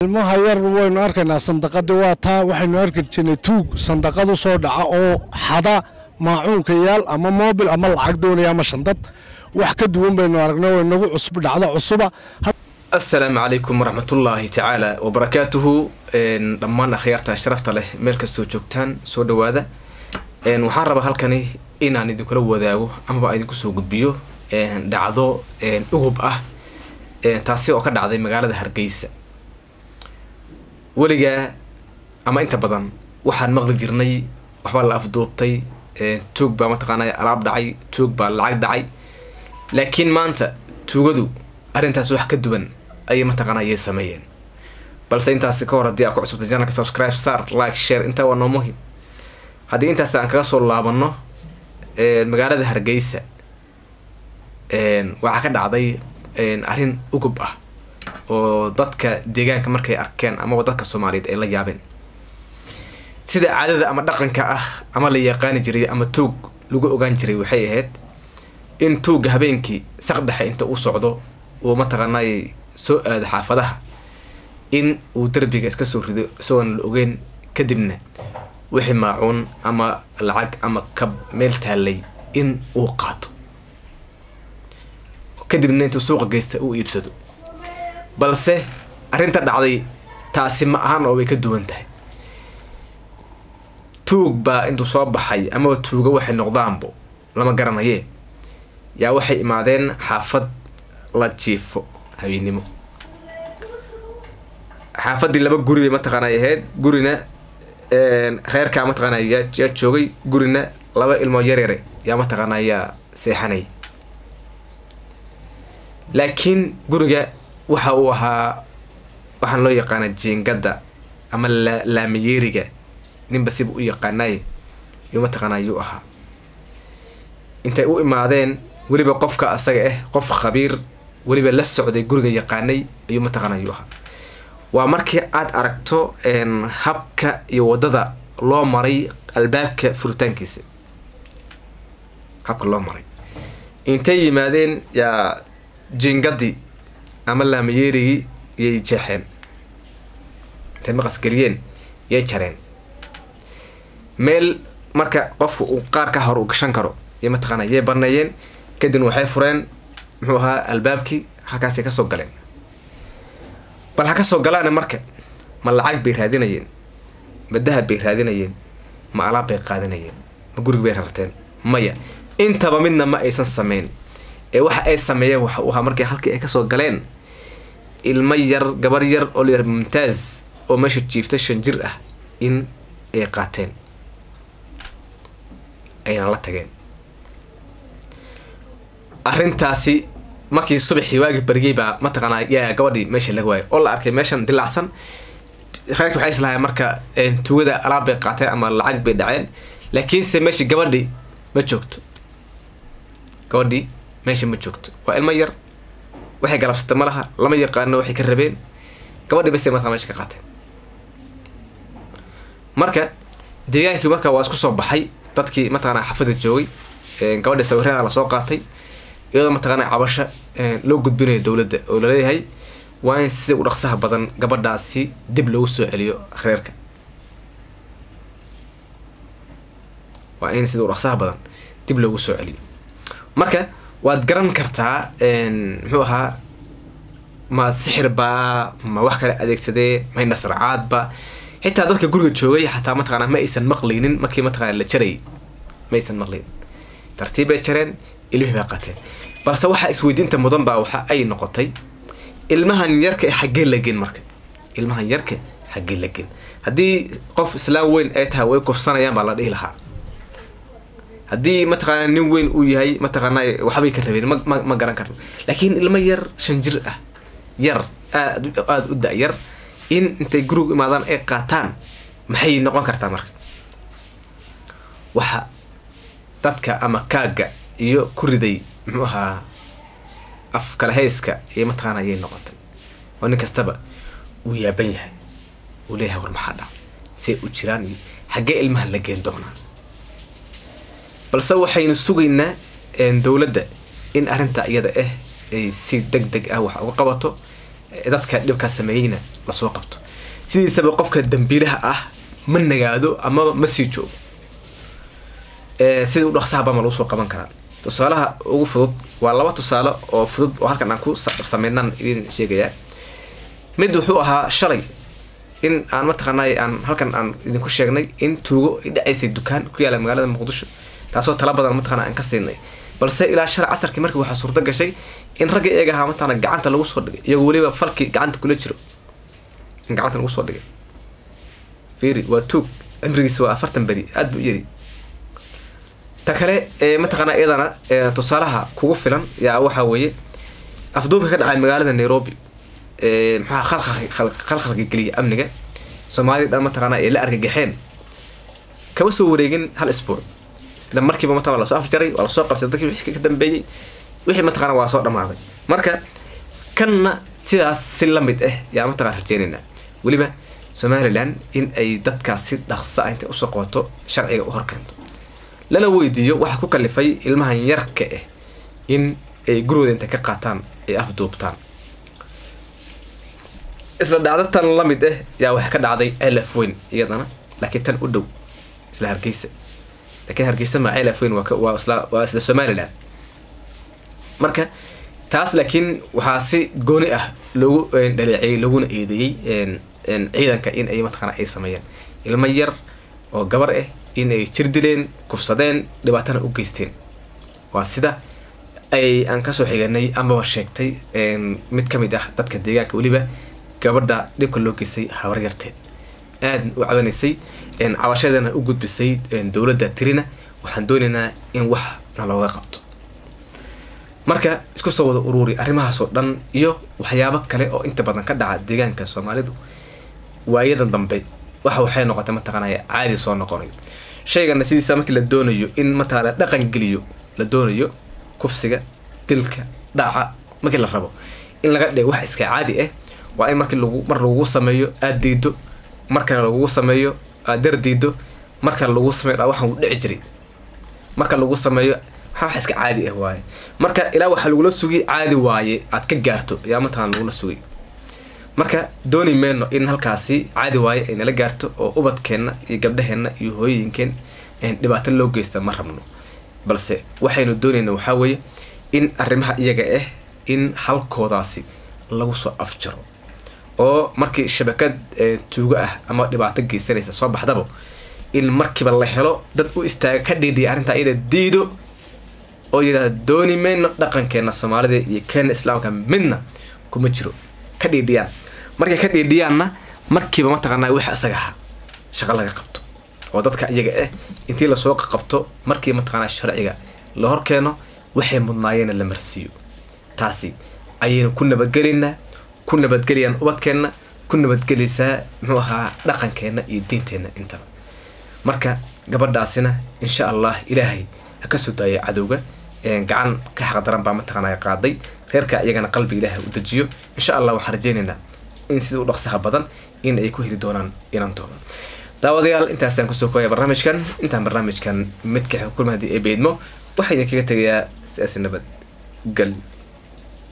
ilmaha yar waynu arkaynaa sandaqadii waa taa waxaynu arki jirnay tuug sandaqad u soo dhaca oo xada maacuunka yaal ama moobil ama lacag doonaya ama shandad wax ka duwan baynu aragnay way nagu cusub dhacdo cusuba asalaamu calaykum waraxmatullaahi tacaala wabarakaatuhu dhammaan akhyaarta sharafta leh meel kastoo joogtaan soo dhawaada waxaan rabaa halkani inaan idinkula wadaago amaba idinku soo gudbiyo dhacdo ugub ah taasi oo ka dhacday magaalada hargeysa weligaa ama inta badan waxaan maqli jirnay waxbaa la afduubtay tuug baa mataqaanay alaab dhacay tuug baa lacag dhacay laakiin maanta tuugadu arrintaas wax ka duwan ayay mataqaana ayay sameeyeen balse intaasi ka hor haddii aa ku cusubtay janalka subscribe sar like share intaa waa noo muhim haddii intaas aan kaga soo laabano magaalada hargeysa waxaa ka dhacday arrin ugub ah oo dadka deegaanka markay arkeen amaba dadka soomaaliyeed ay la yaabeen sida caadada ama dhaqanka ah ama la yaqaani jiray ama tuug lagu ogaan jiray waxay ahayd in tuugga habeenkii saqdhexe inta uu socdo uu mataqaanay soo aado xaafadaha in uu derbiga iska soo rido isagoon la ogeyn kadibna wixii maacuun ama lacag ama kab meel taallay in uu qaato kadibna intuu suuqa geysta uu iibsado balse arrinta dhacday taasi ma ahan oo way ka duwan tahay tuug baa intuu soo baxay amaba tuuga waxay noqdaanbo lama garanayee yaa waxay imaadeen xaafad la jiifo habeennimo xaafaddii laba guri bay mataqaana ay ahayd gurina reerkaa mataqaana yaa yaa joogay gurina laba ilmoo yaryare yaa mataqaana yaa seexanay laakiin guriga waxa uu ahaa waxaan loo yaqaana jiingadda ama la laamayeeriga ninba siba u yaqaanaay yuu mataqaana yuu ahaa intay u imaadeen weliba qofka asaga ah qof khabiir weliba la socday guriga yaqaanay ayuu mataqaana yuu ahaa waa markii aad aragto habka iyo waddada loo maray albaabka furitaankiisa habka loo maray intay yimaadeen yaa jingadii ama laamayeerigii yay jeexeen intay maqas geliyeen yay jareen meel marka qofka uu qaar ka hor u gashan karo iyo mataqaana yay baneeyeen kadibna waxay fureen muxuu ahaa albaabkii halkaasay kasoo galeen bal ha kasoo galaana marka ma lacag bay raadinayeen ma dahab bay raadinayeen ma alaab bay qaadinayeen ma gurig bay rarteen maya intaba midna ma aysan sameyn ee waxa ay sameeyeen waxa uu ahaa markii halkii ay kasoo galeen ilmo yar gabar yar oo layar mumtaaz oo meesha jiifta shan jir ah in ay qaateen ayna la tageen arrintaasi markii subaxii waagi baryay baa mataqaanaa yaa gabadhii meesha laga waayay oo la arkay meeshan dilacsan reerkii waxay islahayen marka tuugada alaab bay qaateen ama lacag bay dhaceen laakiinse meeshii gabadhii ma joogto gabadhii meesha ma joogto waa ilmo yar waxay galabsata ma laha lama yaqaano waxay ka rabeen gabadhii base markaa meesha ka qaateen marka deegaankii marka waa isku soo baxay dadkii mataqaana xafada joogay gabadhii sawirada lasoo qaatay iyadoo mataqaana cabasho loo gudbinayo dowladda oo laleeyahay waa in sida u dhaqsaha badan gabadhaasi dib loogu soo celiyo reerka waa in sida u dhaqsaha badan dib loogu soo celiyo marka waad garan kartaa muxuu ahaa ma sixir baa ma wax kale adeegsadee ma indhasracaadba xitaa dadka guriga joogay xataa mataqaana ma aysan maqlaynin markii mataqaana la jarayay ma aysan maqlaynin tartiib bay jareen ilmihii baa qateen balse waxaa isweydiinta mudan baa waxa ay noqotay ilmahan yarka xaggee la gen marka ilmahan yarka xaggee la gen haddii qof islaam weyn ay tahay way kufsanayaan baa la dhihi lahaa haddii mataqaana nin weyn uu yahay mataqaana waxbay ka rabeen ma ma garan karno laakiin ilmo yar shan jir ah yar aad aada u da-yar in intay gurigu imaadaan ay qaataan maxay noqon kartaa marka waxa dadka ama kaagga iyo ku riday muxuu ahaa af kala hayska iyo mataqaana ayay noqotay oo nin kastaba uu yaaban yahay uu leeyahay war maxaa dhac see u jiraan iyo xaggee ilmaha la geen doonaa balse waxaynu sugaynaa dowladda in arrinta iyada ah ay si deg deg ah wax uga qabato dadka dhibkaa sameeyeyna lasoo qabto sidiisaba qofka dambiilaha ah ma nagaado amaba ma sii joogo sida u dhaqsahaba ma lagu soo qaban karaa tusaalaha ugu fudud waa laba tusaale oo fudud oo halkan aan ku sameynaan idin sheegayaa mid wuxuu ahaa shalay in aan mataqaanay aan halkan aan idinku sheegnay in tuugo ay dhacaysay dukaan ku yaala magaalada muqdisho taasoo tala badan mataqana aan ka siinay balse ilaa shalay casarkii markii waxaa suurta gashay in ragga iyaga ahaa mataqana gacanta lagu soo dhigay iyagoo weliba falkii gacanta kula jiro in gacanta lagu soo dhigay fiiri waa tuug cimrigiisa waa afartan beri aada buu yari ta kale mataqaana iyadana tusaalaha kugu filan yaa waxaa weeye afduubka ka dhacay magaalada nairobi maxaa khalkhalka geliya amniga soomaalida dhan mataqaana ay la argagaxeen kama soo wareegin hal isbuuc isla markiiba mataqana lasoo afjaray waa lasoo qabtay dadkii wixii ka dambeeyey wixii mataqana waa soo dhamaaday marka kanna sidaas si lamid ah yaa mataqana rajeynaynaa weliba somalilan in ay dadkaas si dhaqsa ah intay usoo qabato sharciga u horkeento lana weydiiyo waxa ku kalifay ilmahan yarka ah in ay gurigooda intay ka qaataan ay afduubtaan isla dhacdo tan la mid ah yaa waxaa ka dhacday celaf weyn iyadana laakiin tan u dhow isla hargeysa laakiin hargeysa ma celaf weyn waa isla waa isla somaliland marka taas laakiin waxaa si gooni ah loogu dhaleeceeyey looguna eedeeyey ciidanka in ay mataqaana ay sameeyeen ilmo yar oo gabar ah in ay jir dileen kufsadeen dhibaatana u geysteen waa sida ay aan kasoo xiganay amaba sheegtay mid ka mid ah dadka deegaanka weliba gabadha dhibka loo geystay habar yarteed aadna u cabanaysay cabashadeena u gudbisay dowladda tirina waxaan doonaynaa in wax na looga qabto marka isku soo wada uruuri arrimahaasoo dhan iyo waxyaabo kale oo inta badan ka dhaca deegaanka soomaalidu waayadan dambe waxa waxay noqotay mataqaanaya caadi soo noqonayo shaygana sidiisa markii la doonayo in mataqaana dhaqan geliyo la doonayo kufsiga dilka dhaca markii la rabo in laga dhigo wax iska caadi ah waa in markii lagu mar lagugu sameeyo aada diido markale lagugu sameeyo aad dar diido markale lagu sameeyo dha waxaan u dhici jiray marka lagu sameeyo waxaa wax iska caadi ah waaye marka ilaa waxaa lagula sugay caadi waaye aad ka gaarto ayaa mataqana lagula sugay marka dooni meyno in halkaasi caadi waaye ay nala gaarto oo ubadkeenna iyo gabdhaheenna iyo hooyooyinkeen dhibaato loo geysta ma rabno balse waxaynu doonayna waxaa weeye in arrimaha iyaga ah in halkoodaasi lagu soo afjaro oo markii shabakad tuugo ah ama dhibaato geysanaysa soo baxdaba in markiiba la helo dad u istaaga ka dhiidhiya arrintaa iyada diido oo yidhahda dooni mayno dhaqankeena soomaalida iyo keena islaamka midna kuma jiro ka dhiidhiyaan markay ka dhiidhiyaanna markiiba mataqaanaa wix isaga ahaa shaqo laga qabto oo dadka iyaga ah intii lasoo qabto markii mataqaanaa sharciga la horkeeno waxay mudnaayeena la marsiiyo taasi ayaynu ku nabadgelaynaa ku nabadgelayaan ubadkeenna ku nabadgelaysaa muxuu ahaa dhaqankeenna iyo diinteenna intaba marka gabadhaasina insha allah ilaahay ha ka soo daaya cadowga gacan ka xaqdaran baa mataqaanaa qaaday reerka iyagana qalbiga ilaahay u dejiyo insha allah waxaan rajeynaynaa in sida u dhaqsaha badan in ay ku heli doonaan inantooda daawadayaal intaasaan kusoo koobaya barnaamijkan intaan barnaamijkan midka xukulma haddii ay beedmo waxaa idin kaga tegayaa siyaasi nabad gal